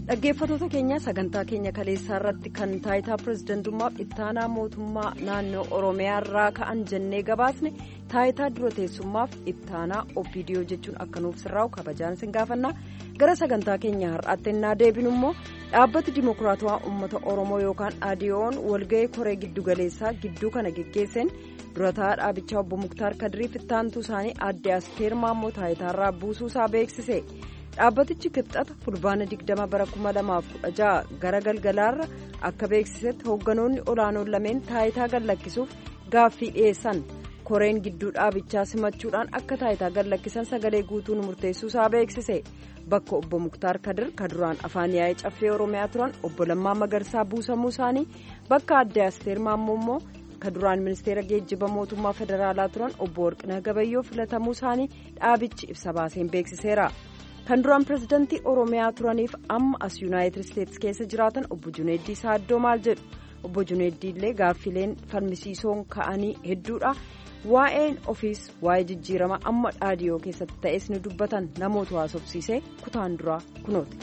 dhaggeeffatoota keenya sagantaa keenya kaleessaa irratti kan taayitaa pirezidantummaaf ittaanaa mootummaa naannoo oromiyaa irraa ka'an jennee gabaasne taayitaa dura teessummaaf ittaanaa opiidiyoo jechuun akka nuuf sirraa'u kabajaan sin gaafannaa gara sagantaa keenya har'aatti innaa deebinu immoo dhaabbati dimokiraatawaa uummata oromoo yookaan adiyoon walga'ii koree giddugaleessaa gidduu kana geggeesseen durataa dhaabichaa obbo muktaar kadiriif ittaantuu isaanii aadde asteer maammoo taayitaarraa buusuusaa beeksise. dhaabbatichi kibxata fulbaana 20 bara 2016 gara galgalaarra akka beeksisetti hoogganoonni olaanoon lameen taayitaa gallakkisuuf gaaffii dhiyeessan koreen gidduu dhaabichaa simachuudhaan akka taayitaa gallakkisan sagalee guutuun murteessuusaa beeksise bakka obbo muktaar kadir kaduraan afaan yaa'ii caffee oromiyaa turan obbo lammaa magarsaa buusamuu isaanii bakka aadde asteer maammoo immoo kaduraan ministeera geejjiba mootummaa federaalaa turan obbo warqinaa gabayyoo filatamuu isaanii dhaabichi ibsa baaseen beeksiseera. kan duraan pirezidantii oromiyaa turaniif amma as yuunaayitid isteetsi keessa jiraatan obbo juneeddii saaddoo maal jedhu obbo juneeddii illee gaaffileen falmisiisoon ka'anii hedduudha waa'een ofiis waa'ee jijjiirama amma dhaadiyoo keessatti ta'es ni dubbatan namoota haasofsiisee kutaan duraa kunooti.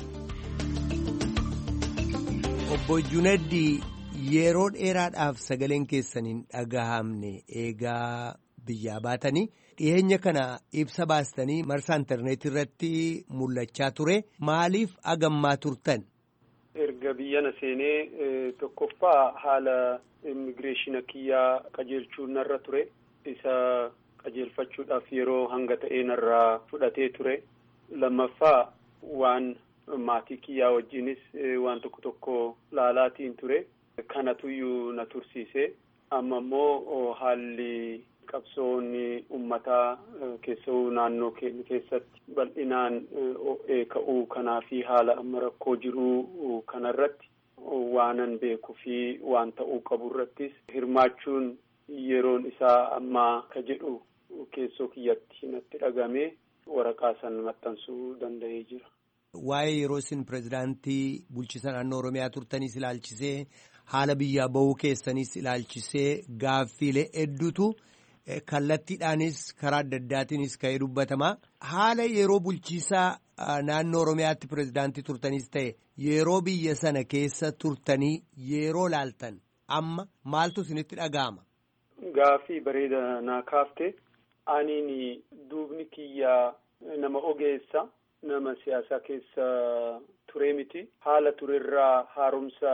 obbo juneeddii yeroo dheeraadhaaf sagaleen keessaniin dhagahamne eegaa biyyaa baatanii. dhiyeenya kana ibsa baastanii marsaa intarneetii irratti mul'achaa ture maaliif agammaa turtan. erga biyyana seenee tokkoffaa haala immigireeshina kiyyaa qajeelchuu narra ture isa qajeelfachuudhaaf yeroo hanga ta'ee narraa fudhatee ture lammaffaa waan maatii kiyyaa wajjinis waan tokko tokko laalaatiin ture kanatuyyuu na tursiise amma immoo haalli. qabsoonni ummataa keessa'uu naannoo keenya keessatti bal'inaan o'ee ka'uu kanaa fi haala amma rakkoo jiruu kanarratti waanan beekuu fi waan ta'uu qabu irrattis hirmaachuun yeroon isaa ammaa ka jedhu keessoo kiyyatti natti dhagamee waraqaa san maxxansuu danda'ee jira. Waa'ee yeroo isin pirezidaantii bulchiisa naannoo Oromiyaa turtaniis ilaalchisee haala biyyaa bahuu keessaniis ilaalchisee gaaffiilee hedduutu. kallattiidhaanis karaa adda addaatiinis ka'ee dubbatama haala yeroo bulchiisaa naannoo oromiyaatti pirezidaantii turtaniis ta'e yeroo biyya sana keessa turtanii yeroo laaltan amma maaltu isinitti dhaga'ama. Gaaffii bareeda naa kaafte aniin duubni kiyyaa nama ogeessa nama siyaasaa keessa ture miti haala turerraa haaromsa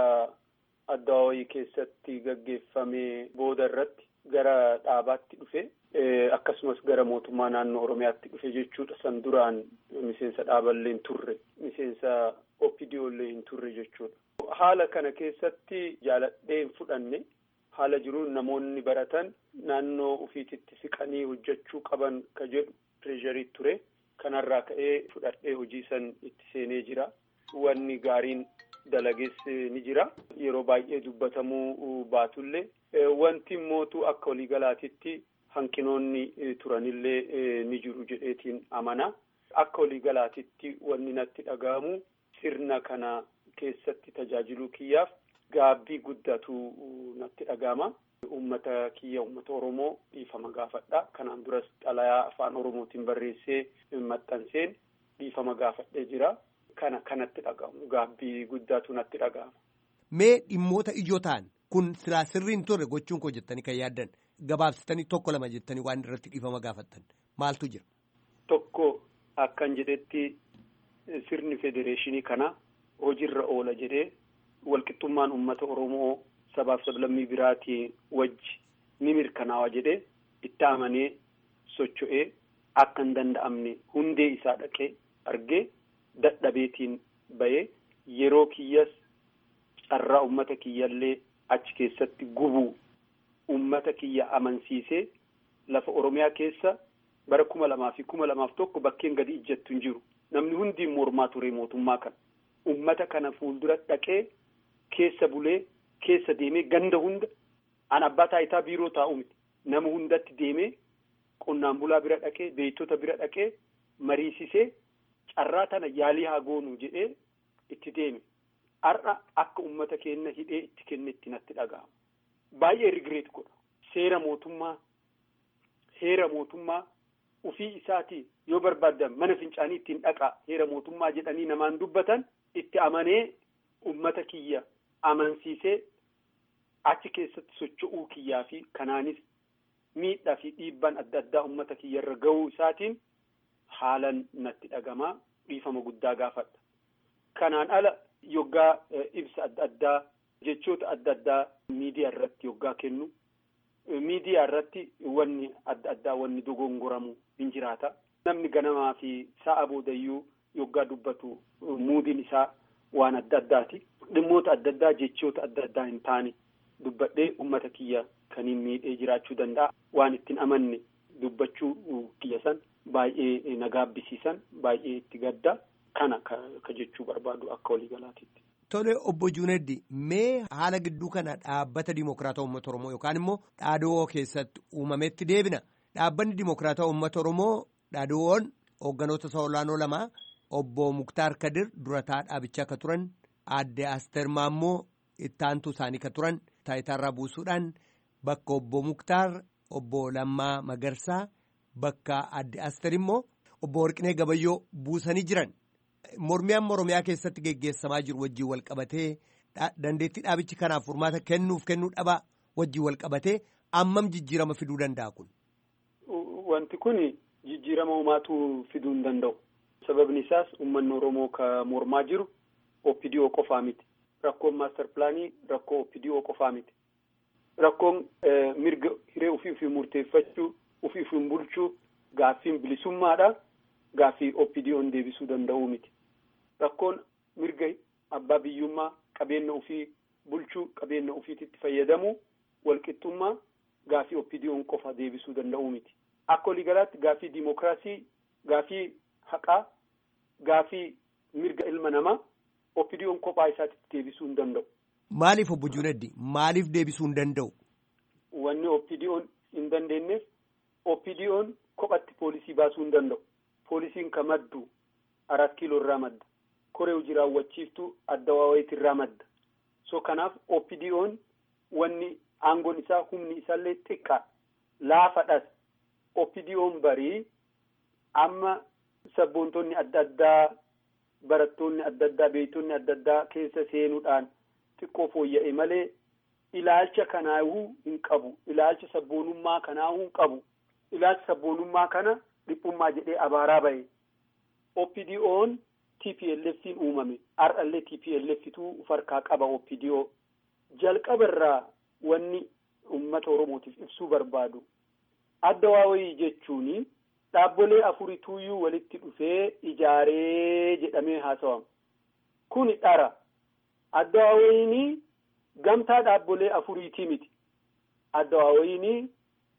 adda wayii keessatti gaggeeffame booda irratti. gara dhaabaatti dhufe akkasumas gara mootummaa naannoo oromiyaatti dhufe jechuudha san duraan miseensa dhaaballee hin turre miseensa opidiyollee hin turre jechuudha. haala kana keessatti jaaladhee hin fudhanne haala jiruun namoonni baratan naannoo ufiititti siqanii hojjechuu qaban ka jedhu pireesharii ture kanarraa ka'ee fudhadhee hojii san itti seenee jira wanni gaariin dalagees ni jira yeroo baay'ee dubbatamuu baatullee. Wanti mootu akka waliigalaatitti hanqinoonni turanillee ni jiru jedheetiin amana. Akka waliigalaatitti wanni natti dhaga'amu sirna kana keessatti tajaajiluu kiyyaaf gaabbii guddatu natti dhaga'ama. Uummata kiyya uummata Oromoo dhiifama gaafadha. Kanaan duras xalayaa afaan Oromootiin barreessee maxxanseen dhiifama gaafadhee jira. Kana kanatti dhaga'amu gaabbii guddatu natti dhaga'ama. Mee dhimmoota ijoo ta'an. Kun silaa sirriin turre gochuun koo jettanii kan yaaddan gabaabsitanii tokko lama jettanii waan irratti dhiifama gaafattan maaltu jira. Tokko akkan jedhetti sirni federeeshinii kana hojiirra oola jedhee walqixxummaan uummata Oromoo sabaaf sablammii biraatii wajji ni mirkanaawa jedhee itti amanee socho'ee akka hin danda'amne hundee isaa dhaqee argee dadhabeetiin bahee yeroo kiyyas carraa uummata kiyyallee. achi keessatti gubuu ummata kiyya amansiisee lafa oromiyaa keessa bara kuma lamaa fi kuma lamaaf tokko bakkeen gadi ijjattu hin jiru namni hundi mormaa ture mootummaa kana ummata kana fuuldura dhaqee keessa bulee keessa deemee ganda hunda an abbaa taayitaa biiroo taa'u miti nama hundatti deemee qonnaan bulaa bira dhaqee beektota bira dhaqee mariisisee carraa tana yaalii haa goonu jedhee itti deeme. Har'a akka uummata keenya hidhee itti kenne itti natti dhaga'ama. Baay'ee rigireet godha. Seera mootummaa, heera mootummaa ufii isaati yoo barbaadan mana fincaanii ittiin dhaqaa heera mootummaa jedhanii namaan dubbatan itti amanee ummata kiyya amansiisee achi keessatti socho'uu kiyyaa fi kanaanis miidhaa fi dhiibbaan adda addaa ummata kiyya irra ga'uu isaatiin haalan natti dhagamaa dhiifama guddaa gaafadha. Kanaan ala yoggaa ibsa adda addaa jechoota adda addaa miidiyaa irratti yoggaa kennu miidiyaa irratti wanni adda addaa wanni dogongoramu hin jiraata. Namni ganamaa fi sa'a boodayyuu yoggaa dubbatu muudiin isaa waan adda addaati. Dhimmoota adda addaa jechoota adda addaa hin taane dubbadhee ummata kiyya kaniin miidhee jiraachuu danda'a. Waan ittiin amanne dubbachuu kiyya san baay'ee na gaabbisiisan baay'ee itti gadda kana ka jechuu barbaadu akka waliigalaatiitti. Tole obbo Juuneddi mee haala gidduu kana dhaabbata Dimokiraataa Uummata Oromoo yookaan immoo dhaadoo keessatti uumametti deebina. Dhaabbanni Dimokiraataa Uummata Oromoo dhaadoowwan hoogganoota isa olaanoo lama obbo Muktaar Kadir durataa dhaabichaa akka turan aadde Asteer Maammoo ittaantuu isaanii ka turan taayitaarraa buusuudhaan bakka obbo Muktaar obbo Lammaa Magarsaa bakka aadde Asteer immoo obbo Warqinee Gabayyoo buusanii jiran. Mormiyaan Oromiyaa keessatti geggeessamaa jiru wajjin wal qabatee dandeettii dhaabichi kanaaf furmaata kennuuf kennuu dhabaa wajjin wal qabatee ammam jijjiirama fiduu danda'a kun. Wanti kun jijjiirama uumaatu fiduu hin danda'u. Sababni isaas uummanni Oromoo ka mormaa jiru OPDO qofaa miti. Rakkoon maaster pilaanii rakkoo OPDO qofaa miti. Rakkoon mirga hiree ofii ofii murteeffachuu ofii ofii bulchuu gaaffiin bilisummaadha. Gaaffii OPDO'n deebisuu danda'uu miti. Rakkoon mirga abbaa biyyummaa qabeenya ofii bulchuu qabeenya ofiititti fayyadamuu walqixxummaa gaaffii OPDO'n qofa deebisuu danda'uu miti. Akka waliigalaatti gaaffii diimokiraasii gaaffii haqaa gaaffii mirga ilma namaa OPDO'n kophaa isaatitti deebisuu hin danda'u. Maaliif obbo Junaddi maaliif deebisuu hin danda'u? Wanni OPDO'n hin dandeenyeef OPDO'n kophatti poolisii baasuu hin danda'u. Poolisiin ka maddu arat kiiloo irraa madda. Koree hojii raawwachiiftuu adda waawayiiti irraa madda. So kanaaf OPDO'n wanni aangoon isaa humni isaallee xiqqaa laafadhas. OPDO'n barii amma sabboontonni adda addaa barattoonni adda addaa beektonni adda addaa keessa seenuudhaan xiqqoo fooyya'e malee ilaalcha kanaahuu hin qabu. Ilaalcha sabboonummaa kanaahuu hin qabu. Ilaalcha sabboonummaa kana. Dhiphummaa jedhee abaaraa bahe OPDO'n TPLF'n uumame har'allee TPLFtu farkaa qaba OPDO jalqaba irraa wanni uummata Oromootiif ibsuu barbaadu adda waawayii jechuun dhaabbolee afurituuyyuu walitti dhufee ijaaree jedhamee haasawama. Kuni dhara adda waawayiin gamtaa dhaabbolee afuriitii miti adda waawayiin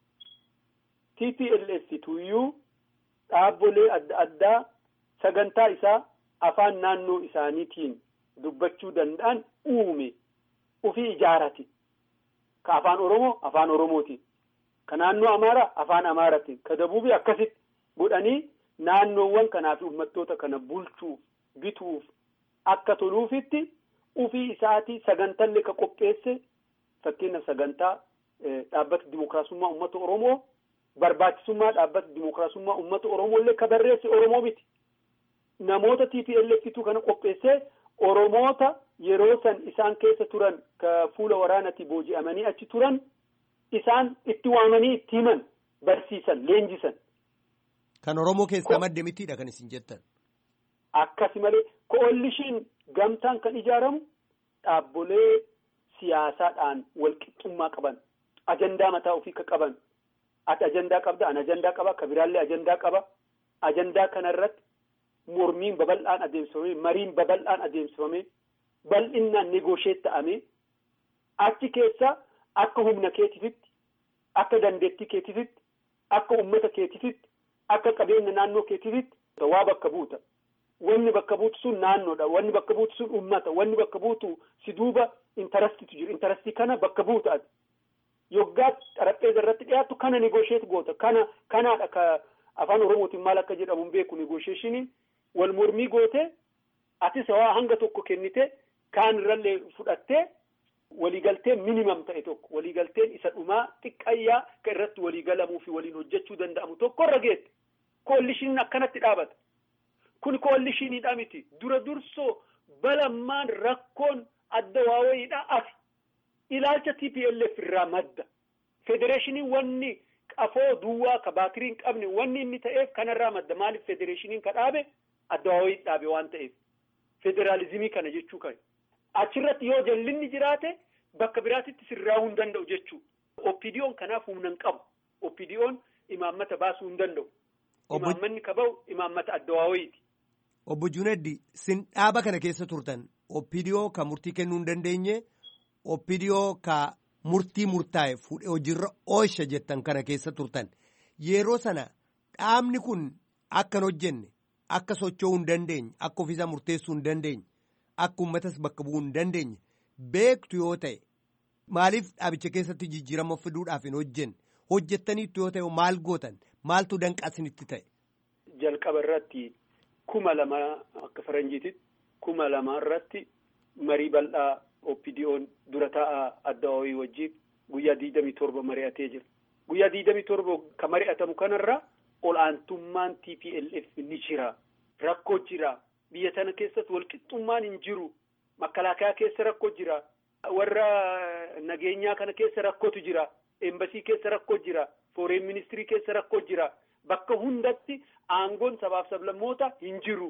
TPLFtuuyyuu. Dhaabbolee adda addaa sagantaa isaa afaan naannoo isaaniitiin dubbachuu danda'an uume ufii ijaarate. Ka afaan Oromoo afaan Oromootiin. Ka naannoo Amaaraa afaan Amaaraatiin. Ka Dabuubii akkasitti godhanii naannoowwan kanaa fi uummattoota kana bulchuuf bituuf akka toluufitti ufii isaatii sagantallee ka qopheesse fakkeenyaaf sagantaa dhaabbata dimookiraasummaa uummata Oromoo. Barbaachisummaa dhaabbata dimookiraasummaa uummata Oromoo illee ka barreesse Oromoo miti. Namoota TPLFtu kana qopheessee Oromoota yeroo san isaan keessa turan ka fuula waraanatti booji'amanii achi turan isaan itti waamanii itti himan barsiisan leenjisan. Kan Oromoo keessaa madde mitiidha kan isin jettan. Akkasi malee ko'ollishiin gamtaan kan ijaaramu dhaabbolee siyaasaadhaan walqixxummaa qaban ajandaa mataa ofii ka qaban. ati ajandaa qabda an ajandaa qaba ka biraallee ajandaa qaba ajandaa kanarratti mormiin babal'aan adeemsifame mariin babal'aan adeemsifame bal'innaan negoosheet ta'ame achi keessa akka humna keetifitti akka dandeettii keetifitti akka ummata keetifitti akka qabeenya naannoo keetifitti waa bakka buuta wanni bakka buutu sun naannoodha wanni bakka buutu sun ummata wanni bakka buutu si duuba intarastitu jiru intarastii kana bakka buuta ati yoggaa xarapheeza irratti dhiyaattu kana negoosheet goota kana kanaadha ka afaan oromootiin maal akka jedhamu hin beeku negoosheeshiniin wal mormii goote atis waa hanga tokko kennite kaan irrallee fudhattee waliigaltee minimam ta'e tokko waliigalteen isa dhumaa xiqqayyaa ka irratti waliigalamuu fi waliin hojjechuu danda'amu tokko irra geette koolishiniin akkanatti dhaabata. Kun koolishiniidha miti. Dura dursoo balammaan rakkoon adda waawayiidha afi. Ilaalcha TPLF irraa madda. Federeeshiniin wanni qafoo duwwaa ka baatirii hin qabne wanni inni ta'eef kanarraa madda. Maaliif federeeshiniin ka dhaabe adda waawayii dhaabe waan ta'eef. Federaalizimii kana jechuu kan. Achirratti yoo jallinni jiraate bakka biraatitti sirraa'uu hin danda'u jechuudha. Oppidiyoon kanaaf humna hin qabu. Oppidiyoon imaammata baasuu hin danda'u. Imaammanni ka ba'u imaammata adda waawayiiti. Obbo Juneddi sin dhaaba kana keessa turtan oppidiyoo ka murtii kennuu hin dandeenye oppidiyoo ka murtii murtaa'e fuudhee hojiirra oolcha jettan kana keessa turtan yeroo sana dhaabni kun akka hin hojjenne akka socho'uu hin dandeenye akka ofiisaa murteessuu hin dandeenye akka uummatas bakka bu'uu hin dandeenye beektu yoo ta'e maaliif dhaabicha keessatti jijjiirama fiduudhaaf hin hojjenne hojjettaniitu yoo ta'e maal gootan maaltu danqasinitti ta'e. Jalqaba irratti. kuma lama akka faranjiititti kuma lama irratti marii bal'aa oppidiyoon dura taa'aa adda waawii wajjiin guyyaa diidamii torba mari'atee jira. Guyyaa diidamii torba kan mari'atamu kanarra ol'aantummaan TPLF ni jira. Rakkoo jira. Biyya tana keessatti walqixxummaan hin jiru. Makalaakaa keessa rakkoo jira. Warra nageenyaa kana keessa rakkootu jira. Eembasii keessa rakkoo jira. Fooreen ministirii keessa rakkoo jira. Bakka hundatti aangoon sabaaf sablammoota hin jiru.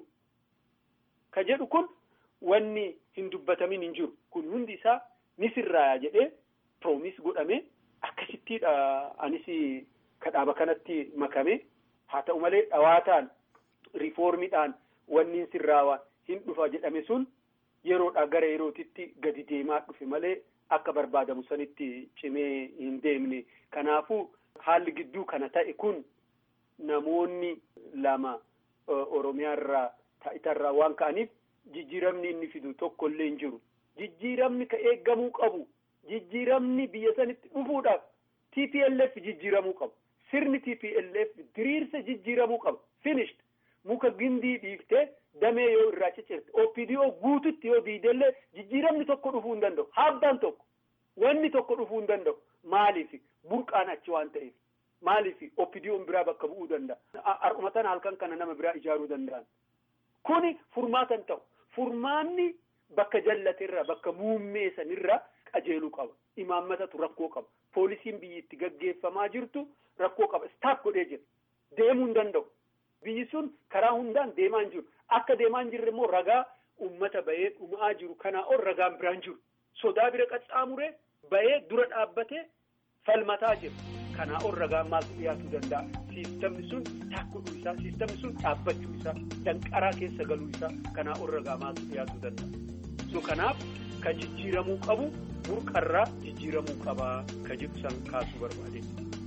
Ka jedhu kun wanni hin dubbatamin hin jiru. Kun hundi isaa ni sirraaya jedhee piroomis godhame akkasittiidha anis ka dhaaba kanatti makame haa ta'u malee dhawaataan riifoormiidhaan wanni hin sirraawa hin dhufa jedhame sun yeroodhaa gara yerootitti gadi deemaa dhufe malee akka barbaadamu sanitti cimee hin deemne. Kanaafuu haalli gidduu kana ta'e kun. Namoonni lama Oromiyaarraa taa'itarraa waan ka'aniif jijjiiramni inni fidu tokko illee hin jiru. Jijjiiramni ka eeggamuu qabu. Jijjiiramni biyya sanitti dhufuudhaaf TPLF jijjiiramuu qabu. Sirni TPLF diriirsa jijjiiramuu qaba. Finished. Muka gindii dhiiftee damee yoo irraa ciccirte. OPDO guututti yoo diidellee jijjiiramni tokko dhufuu hin danda'u. Haabbaan tokko. Wanni tokko dhufuu hin danda'u. Maaliif? Burqaan achi waan ta'eef. Maaliif oppidiyoon biraa bakka bu'uu danda'a? Har'umatan halkan kana nama biraa ijaaruu danda'an. Kuni furmaatan ta'u. Furmaanni bakka jallaterra bakka muummee sanirra qajeeluu qaba. Imaammatatu rakkoo qaba. Poolisiin biyyi itti gaggeeffamaa jirtu rakkoo qaba. Staaf godhee jira. Deemuu hin danda'u. Biyyi sun karaa hundaan deemaa hin jiru. Akka deemaa hin jirre immoo ragaa uummata bahee dhumaa jiru kanaa ol ragaan biraan jiru. Sodaa bira qaxxaamuree bahee dura dhaabbatee falmataa jira. Kanaa ol ragaan maaltu dhiyaatuu danda'a? Siistamni sun taakkodhuu isaa, siistamni sun dhaabbachuu isaa, danqaraa keessa galuu isaa kanaa ol ragaa maaltu dhiyaatuu danda'a? So kanaaf ka jijjiiramuu qabu burqarraa jijjiiramuu qabaa ka jedhu san kaasuu barbaade.